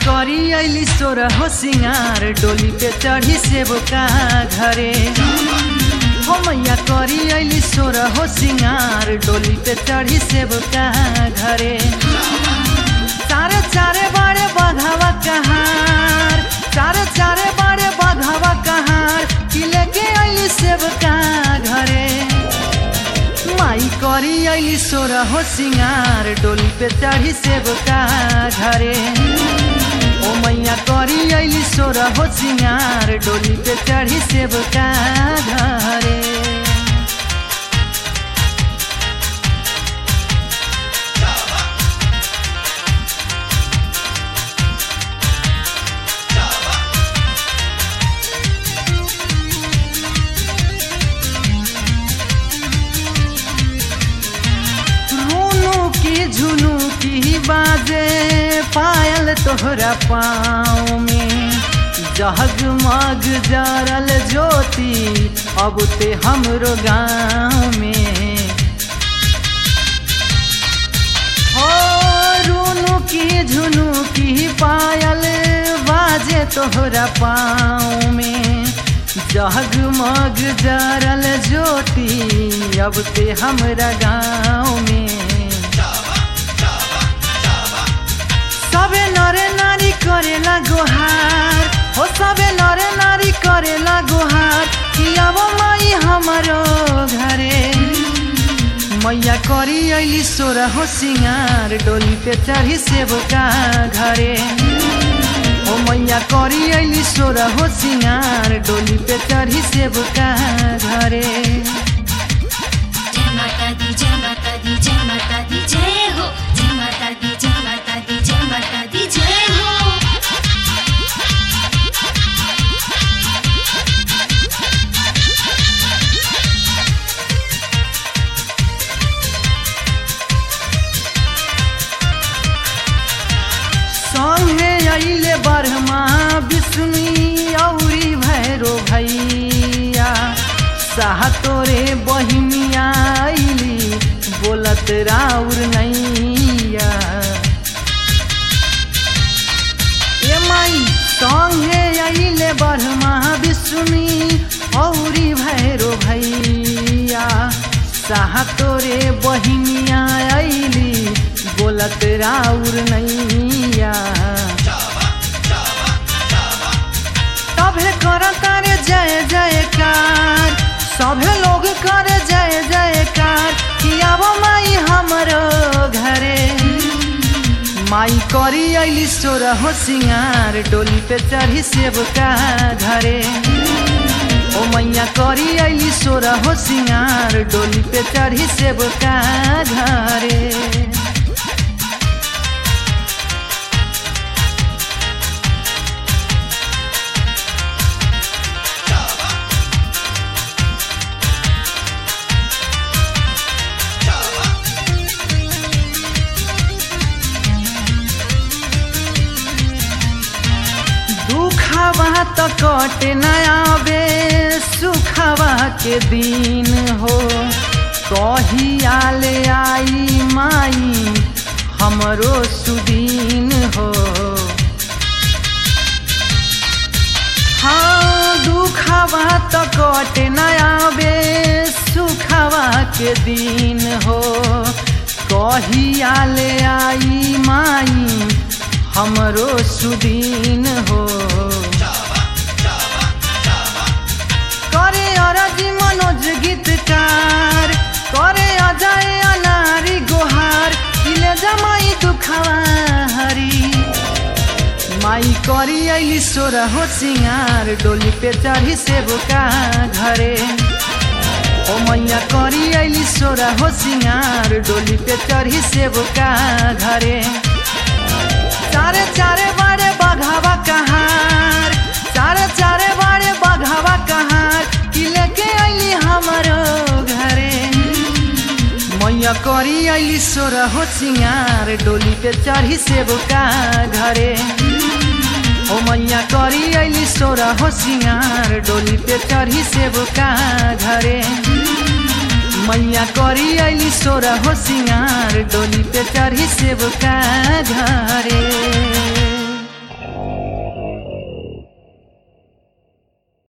करी अली सोर हो सिंगार डोली पे चढ़ी से बोका घरे हो मैया करी अली सोर हो सिंगार डोली पे चढ़ी से बोका घरे चारे चारे बड़े बघावा कहार चारे चारे बड़े बघावा कहार कि लेके अली सेवका घरे माई करी अली सोर हो सिंगार डोली पे चढ़ी सेवका घरे ओ मैया करी अली सोर हो सिंगार डोली पे चढ़ी सेवका घरे रोनू की झुनू की बाजे पायल तोहरा पाँव में जगमग जरल ज्योति अब ते हमरो गाँव में हो रोनू की झुनू की पायल बाजे तोहरा पाँव में जगमग जरल ज्योति अब ते हमरा गाँव में सबे नरे नारी करेला गोहार हो सबे नरे नारी करेला गोहार कि अब माई हमारो घरे मैया करी अली सोरा हो सिंगार डोली पे चढ़ी सेवका घरे ओ मैया करी अली सोरा हो सिंगार डोली पे चढ़ी सेवका घरे जय माता दी जय माता दी जय माता दी जय हो जय माता दी जय माता दी जय माता दी जय हो संगे अइले बर्मा विष्णु औरी भैरो भैया साह तोरे बहिनिया अइली बोलत राउर नैया ए माई संगे अइले बर्मा विष्णु औरी भैरो भैया साह तोरे बहिनिया अइली बोलत राउर नैया सभे कर तारे जय जयकार सभे लोग करे जय जयकार कि अब माई हमरो घरे माई करी अली सोर हो सिंगार डोली पे चढ़ी सेवका घरे ओ मैया करी अली सोर हो सिंगार डोली पे चढ़ी सेवका घरे दुखवा त कटे न आवे सुखवा के दिन हो कहिया ले आई माई हमरो सुदीन हो हाँ दुखवा त कटे न आवे सुखवा के दिन हो कहिया ले आई माई हमरो सुदीन हो करे अरजी मनोज गीतकार करे अजय अनारी गोहार किले जमाई दुखवा हरी माई करी अली सोर हो सिंगार डोली पे चढ़ी सेवका घरे ओ मैया करी अली सोर हो सिंगार डोली पे चढ़ी सेवका घरे चारे चारे बड़े बघावा कहार चारे चारे बड़े बघावा कहार कि लेके अली हमारो घरे मैया करी अली सोर हो सिंगार डोली पे चढ़ी सेवका घरे ओ मैया करी अली सोर हो सिंगार डोली पे चढ़ी सेवका घरे मैया करी अली सोर हो सिंगार डोली पे चढ़ी सेवका घरे